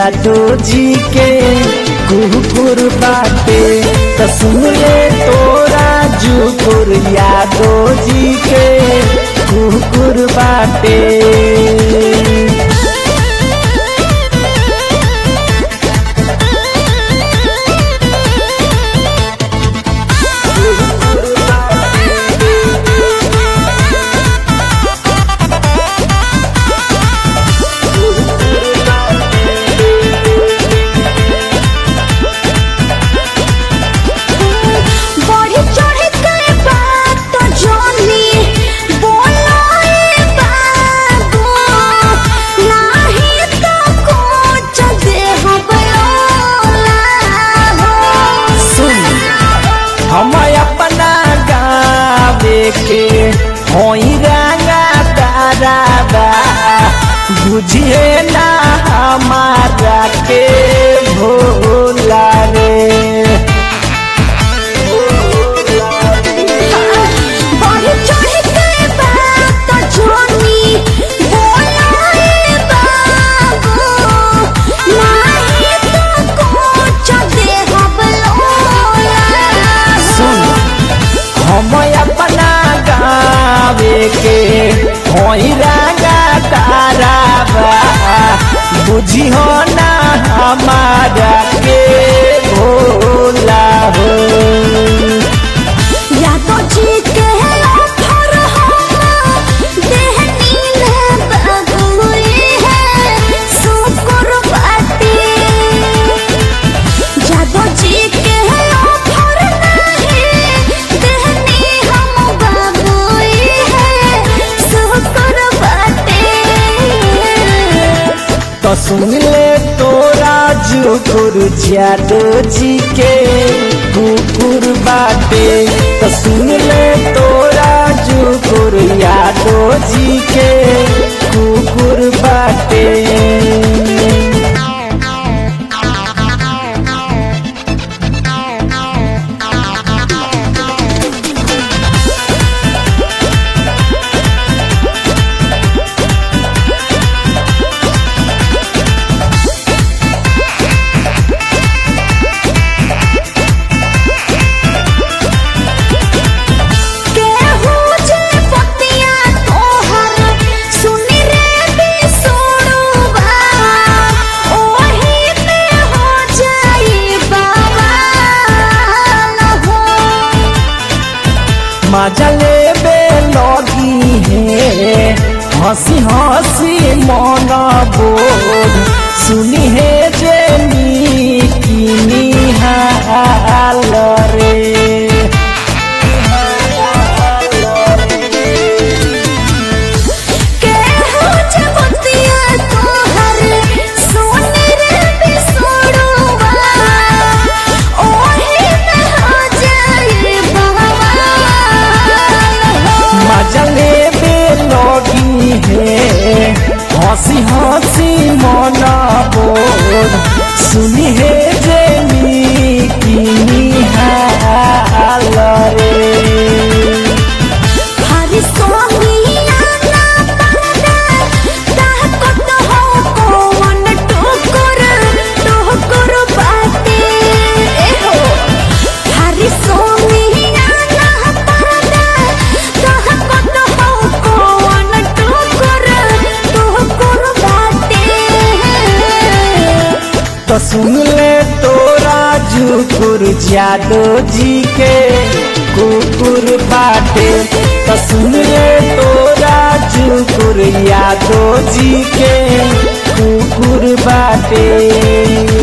जादो जी के कुकुर बाटे त सुन ले तोरा जुकुर यादो जी के कुकुर बाटे बढ़ी चढ़ी के बात तो जानी बोलो ए बाबू नाही तो कुछ देह बयोला हो सुन हम अपना गावे के होई रंगा दादा बुझिए ना हमारा के भोला रे बढ़ी चढ़ी के बात तो जानी बोलो ए बाबू नाही तो कुछ देह बयोला सुन हम अपना गावे के होई रंगा तारा बुझियो ना हमारा के भोला हो या तो जी के ऑफर हम देहनी में बगुई है शुक्र बाटे या तो जी के ऑफर नहीं देहनी हम बगुई है शुक्र बाटे तो सुन ले तोरा जुकुर जादो जी के कुकुर बाटे तो सुन ले तोरा जुकुर यादो जी के कुकुर बाटे केहू जे पतिया तोहर सुनि रे बिसुड़ुबा ओही में हो जाई बवाल हो मजा लेबे लगी है हंसी हंसी मन बोल सुनी है जे की निहाल रे केहू जे पतिया तोहर सुनि रे बिसुड़ुबा ओही में हो जाई बवाल हो मजा लेबे लगी है हंसी हंसी मन बोल सुनी है जे की निहाल रे हरि सोनिया ना पड़दा ताकत हो कोवन टोकर टोकर बाटे ए हो हरि सोनिया ना पड़दा ताकत हो कोवन टोकर टोकर बाटे तो सुन ले तोरा जुकुर जादो जी के कुकुर बाटे तो सुन ले तोरा जुकुर यादो जी के कुकुर बाटे